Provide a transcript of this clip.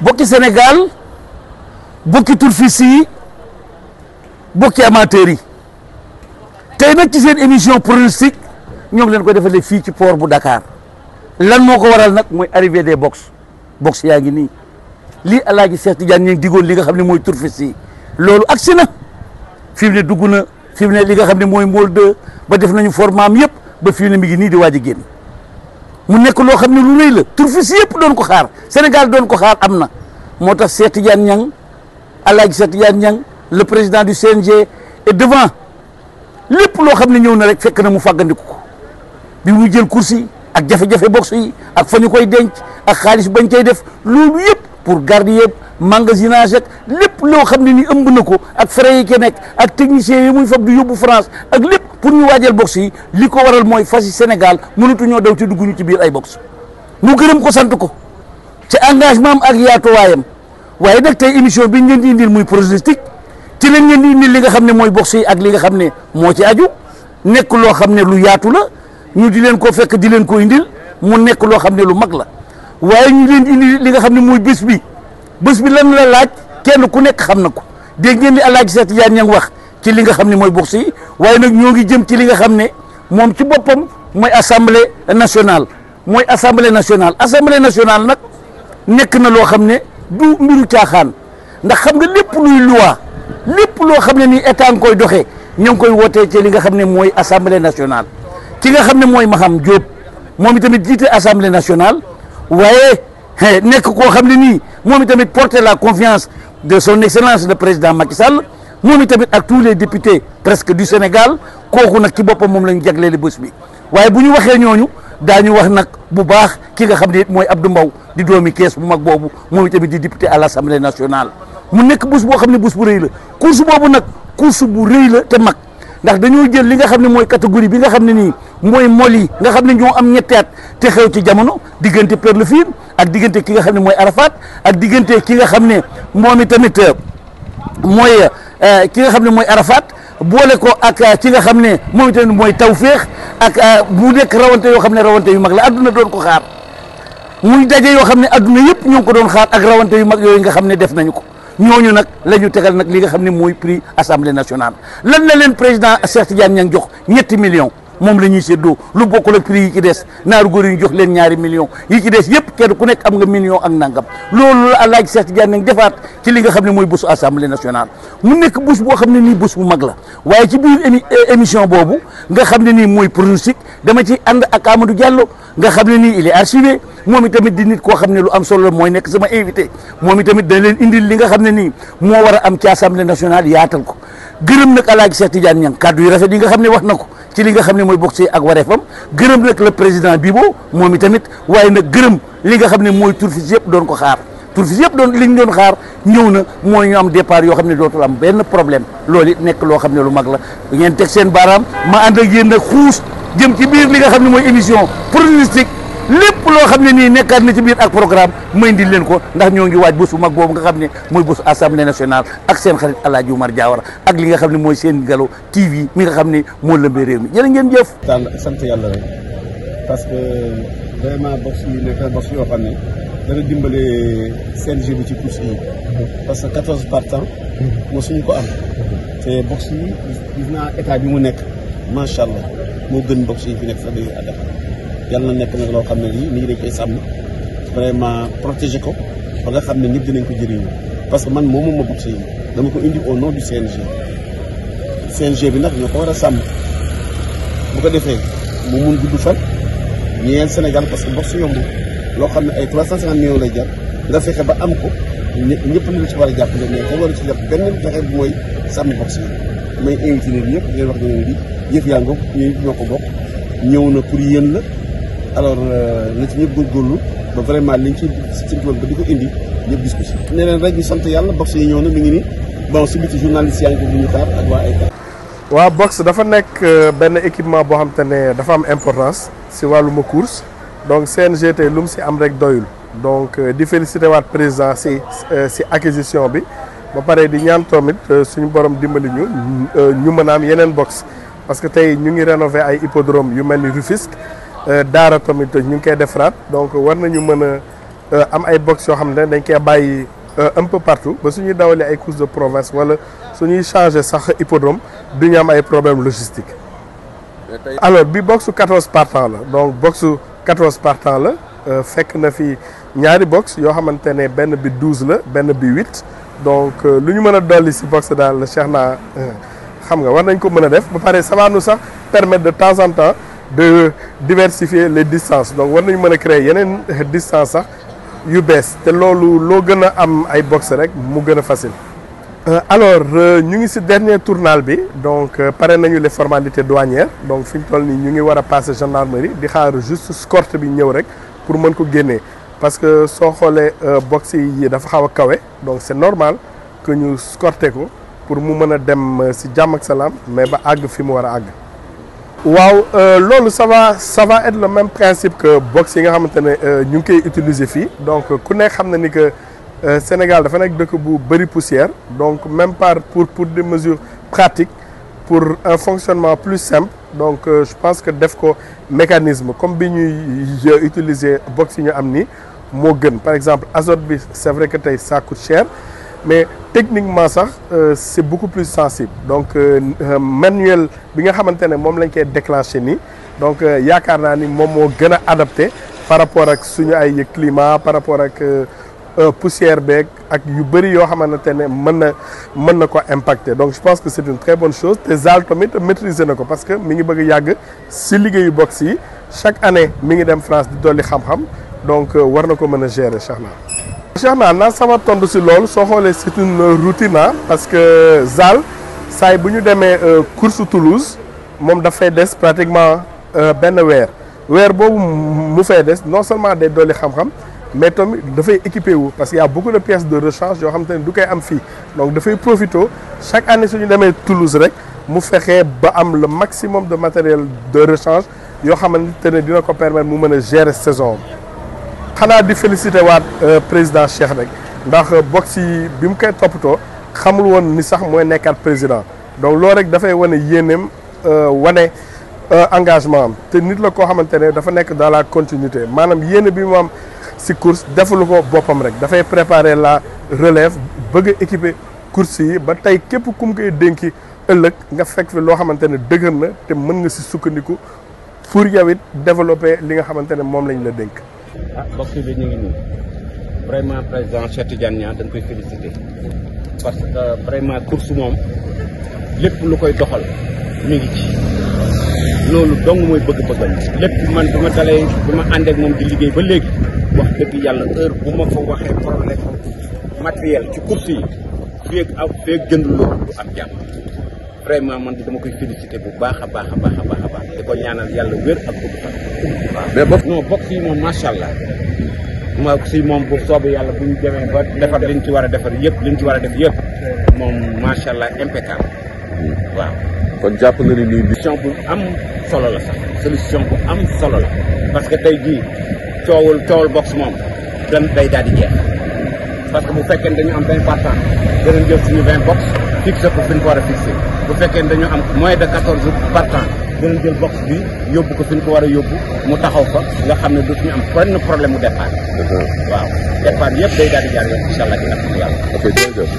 bokki Sénégal bokki turfis yi bokki amateurs yi tey nag ci seen émission pronostic ñoo ngi leen ko defalee fii ci port bu Dakar lan moo ko waral nag mooy arrivée des box box yaa ngi nii lii Alaaji Cheikh Tidiane ñu ngi digoon li nga xam ne mooy turfis yi loolu agsi na fi mu ne dugg na fi mu ne li nga xam ne mooy mool 2 ba def nañu formaam yëpp ba fi mu ne mi ngi nii di waaj a génn mu nekk loo xam ne lu rëy la turfis yëpp doon ko xaar Sénégal doon ko xaar am na moo tax Cheikh Tidiane Niang Alaaji Cheikh Tidiane Niang le président du CNG est devant lépp loo xam ne ñëw na rek fekk na mu fàggandiku ko bi mu jël course yi ak jafe-jafe box yi ak fa ñu koy denc ak xaalis bañ koy def loolu yëpp pour garder yëpp magasinage ak lépp loo xam ne ni ëmb na ko ak frais yi ke nekk ak techniciens yi muy fab du yóbbu France ak lépp pour ñu waajal box yi li ko waral mooy fas yi Sénégal mënatu ñoo daw ci dugg ñu ci biir ay box mu gërëm ko sant ko ci engagement am ak yaatuwaayam waaye nag tey émission bi ñu leen di indil muy pronostic ci lañ leen di indil li nga xam ne mooy box yi ak li nga xam ne moo ci aju nekk loo xam ne lu yaatu la ñu di leen ko fekk di leen ko indil mu nekk loo xam ne lu mag la waaye ñu leen indi li nga xam ne mooy bés bi bés bi lan la laaj kenn ku nekk xam na ko dégg ngeen li Alaaji Cheikh Tidiane Niang wax ci li nga xam ne mooy box yi waaye nag ñoo ngi jëm ci li nga xam ne moom ci boppam mooy assemblée nationale mooy assemblée nationale assemblée nationale nag nekk na loo xam ne du mbiru caaxaan ndax xam nga lépp luy loi lépp loo xam ne nii état nga koy doxee ñoo ngi koy wootee ci li nga xam ne mooy assemblée nationale ki nga xam ne mooy Maham Diop moom itamit jiite assemblée nationale waaye nekk koo xam ne nii moom itamit porter la confiance de son excellence le président Macky Sall moom itamit ak tous les députés presque du Sénégal kooku nag ci boppam moom la ñu jagleeli bés bi waaye bu ñu waxee ñooñu daañu wax nag bu baax ki nga xam ne it mooy Abdou Mbow di doomi kees bu mag boobu moom itamit di député à l' assemblée nationale mu nekk bés boo xam ne bés bu rëy la course boobu nag course bu rëy la te mag ndax dañoo jël li nga xam ne mooy catégorie bi nga xam ne nii mooy mol yi nga xam ne ñoo am ñetti at te xew ci jamono diggante Perle Fine ak diggante ki nga xam ne mooy Arafat ak diggante ki nga xam ne moom itamit mooy ki nga xam ne mooy Arafat boole ko ak ki nga xam ne moom itamit mooy Tawféex ak mu nekk rawante yoo xam ne rawante yu mag la adduna doon ko xaar muy daje yoo xam ne adduna yëpp ñoo ngi ko doon xaar ak rawante yu mag yooyu nga xam ne def nañu ko ñooñu nag la ñu tegal nag li nga xam ne mooy prix assemblée nationale lan la leen président Cheikh Tidiane Niang jox ñetti millions moom la ñuy séddoo lu bokkul ak prix yi ci des naaru góor yi ñu jox leen ñaari millions yi ci des yëpp kenn ku nekk am nga million ak nangam loolu la Alaaji Cheikh Tidiane Niang defaat ci li nga xam ne mooy bésu assemblée nationale mu nekk bés boo xam ne nii bés bu mag la waaye ci biir émi émission boobu nga xam ne nii mooy pronostic dama ci ànd ak Amadou Diallo nga xam ne nii il est archivé moom itamit di nit koo xam ne lu am solo la mooy nekk sama invité moom itamit dañ leen indil li nga xam ne nii moo war a am ci assemblée nationale yaatal ko gërëm nag Alaaji Cheikh Tidiane Niang kàddu yu rafet yi nga xam ne wax na ko ci li nga xam ne mooy boxe ak wareefam gërëm nag le président Bibo moom itamit waaye nag gërëm li nga xam ne mooy turfis yëpp doon ko xaar turfis yëpp doon li ñu doon xaar ñëw na mooy ñu am départ yoo xam ne dootul am benn problème loolu it nekk loo xam ne lu mag la ngeen teg seen baaraam ma ànd ak yéen nag xuus jëm ci biir li nga xam ne mooy émission pronostic lépp loo xam ne nii nekkaat na ci biir ak programme may indil leen ko ndax ñoo ngi waaj bés bu mag boobu nga xam ne mooy bésu assemblée nationale ak seen xarit El Hadj Oumar Diawara ak li nga xam ne mooy seen Galo TV mi nga xam ne moo lëmbee réew mi jërë ngeen jëf. tànn sant yàlla rek parce que vraiment box yi nekk na box yoo xam ne dana dimbale CNG bi ci course yi parce que quatorze partants mosuñu ko am te box yi gis naa état bi mu nekk macha allah moo gën box yi fi nekk sax day àddaf yàlla na nekk nag loo xam ne lii nit ñi dañ koy sàmm vraiment protéger ko ba nga xam ne ñëpp dinañ ko jëriñu parce que man moom moom ma boxe yi dama ko indi au nom du CNG CNG bi nag ñoo ko war a sàmm bu ko defee mu mun gudd fan ñeel Sénégal parce que boxe yomb loo xam ne ay trois cent cinquante millions lay jar nga fexe ba am ko ñëpp ñëpp ñu ci war a jàppale mais ko war a ci jàpp benn fexe bu mooy sàmm boxe yi may invité leen ñëpp ngeen wax ne di yëf yaa ngoog yooyu ñoo ko bokk ñëw na pour yéen la alors na ci ñëpp góorgóorlu ba vraiment liñ ci ci ba di ko indi ñëpp gis ko si. ne leen rek ñu sant yàlla box yi ñëw na mi ngi nii bon si biti journaliste yaa ngi ko bu ñu xaar ak waa ay waaw box dafa nekk benn équipement boo xam te ne dafa am importance si wàlluma course donc CNG tey lu mu si am rek doyul donc di félicité waat président si si acquisition bi ba pare di ñaan tamit suñu borom dimbali ñu ñu mën a am yeneen box parce que tey ñu ngi rénover ay hippodrome yu mel ni Rufisque Daara tamit ñu ngi koy defaraat donc war nañu mën a am ay box yoo xam ne dañ koy bàyyi un peu partout ba suñuy dawalee ay courses de province wala suñuy changer sax hippodrome du ñu am ay problème logistique alors bi boxu 14 partants la donc boxu 14 partants la fekk na fi ñaari box yoo xamante ne benn bi 12 la benn bi 8 donc lu ñu mën a dolli si box daal Cheikh naa xam nga war nañ ko mën a def ba pare ça va nous sax permettre de temps en temps de diversifier les distances donc war nañu mën a créer yeneen distance sax yu bees te loolu loo gën a am ay box rek mu gën a facile. alors ñu ngi ci dernier tournal bi donc pare nañu les formalités douanières donc fi ñu toll nii ñu ngi war a passer gendarmerie di xaar juste escorte bi ñëw rek pour mën ko génnee parce que soo xoolee box yi dafa xaw a kawe donc c'est normal que ñu escorter ko pour mu mën a dem ci jàmm ak salaam mais ba àgg fi mu war a àgg. waaw loolu ça va ça va être le même principe que box yi nga xamante ne ñu ngi koy utiliser fii donc ku nekk xam na ni que. Euh, Sénégal dafa nekk dëkk bu bëri poussière donc même par pour pour des mesures pratiques pour un fonctionnement plus simple donc euh, je pense que def ko mécanisme comme bi ñuy utiliser box yi ñu am nii moo gën par exemple azote bi c'est vrai que tey ça coûte cher mais techniquement sax euh, c'est beaucoup plus sensible donc manuel bi nga xamante ne moom lañ koy déclencher nii donc yaakaar naa ni moom moo gën a adapté par rapport ak suñu ay climat par rapport ak poussière beeg ak yu bëri yoo xamante ne mën na mën na ko impacter donc je pense que c'est une très bonne chose te Zal tamit maîtriser na ko parce que mi ngi bëgg a yàgg si liggéeyu box yi chaque année mi ngi dem France di dolli xam-xam donc war na ko mën a gérer Cheikhna. Cheikhna naa sama tontu si loolu soo xoolee c'est une routine parce que Zal saay bu ñu demee course Toulouse moom dafay des pratiquement benn weer weer boobu mu fay des non seulement day dolli xam-xam. mais tamit dafay équipé wu parce qu'il y a beaucoup de pièces de rechange yoo xam te ne du koy am fii donc dafay profité chaque année suñu demee Toulouse rek mu fexee ba am le maximum de matériel de rechange yoo xamante ne dina ko permettre mu mën a gérer saison xanaa di féliciter waat président Cheikh rek ndax box yi bi mu koy toppatoo xamul woon ni sax mooy nekkaat président donc loolu rek dafay wane yéeneem wane engagement am te nit la koo xamante ne dafa nekk dans la continuité maanaam yéene bi mu am ci course defalu ko boppam rek dafay préparer la relève bëgg a équiper course yi ba tey képp ku mu koy dénki ëllëg nga fekk fi loo xamante ne dëgër na te mën nga ci sukkandiku pour yow it développer li nga xamante ne moom lañ la dénk. ah box bi ñu ngi nii vraiment président Cheikh Tidiane Niang dañ koy féliciter parce que vraiment course moom lépp lu koy doxal mi ngi ci. loolu dong mooy bëgg-bëggam lépp man bi ma dalee bi ma àndeek moom di liggéey ba léegi wax dëgg yàlla heure bu ma fa waxee problème matériel ci course yi feeg ak feeg jënd loolu du am jàmm vraiment man dama koy féliciter bu baax a baax a baax a baax a baax di ko ñaanal yàlla wér ak gudd fan waaw mais box non box yi moom macha allah ma si moom bu soobee yàlla bu ñu demee ba defar liñ ci war a defar yëpp liñ ci war a def yëpp moom macha allah impeccable waaw kon jàpp nga ni lii solution bu am solo la sax solution bu am solo la parce que tey jii coowul coowul box moom dan day daal di jeex parce que bu fekkee ne dañu am vingt partant danañ jël suñu vingt box fixé ko fi ñu ko war a fixé bu fekkee ne dañu am moins de quatorze partant danañ jël box bi yóbbu ko fi ñu ko war a yóbbu mu taxaw fa nga xam ne dootuñu am benn problème mu départ waaw départ yëpp day daal di jaar yoon incha allah ci yàlla ok jërëjëf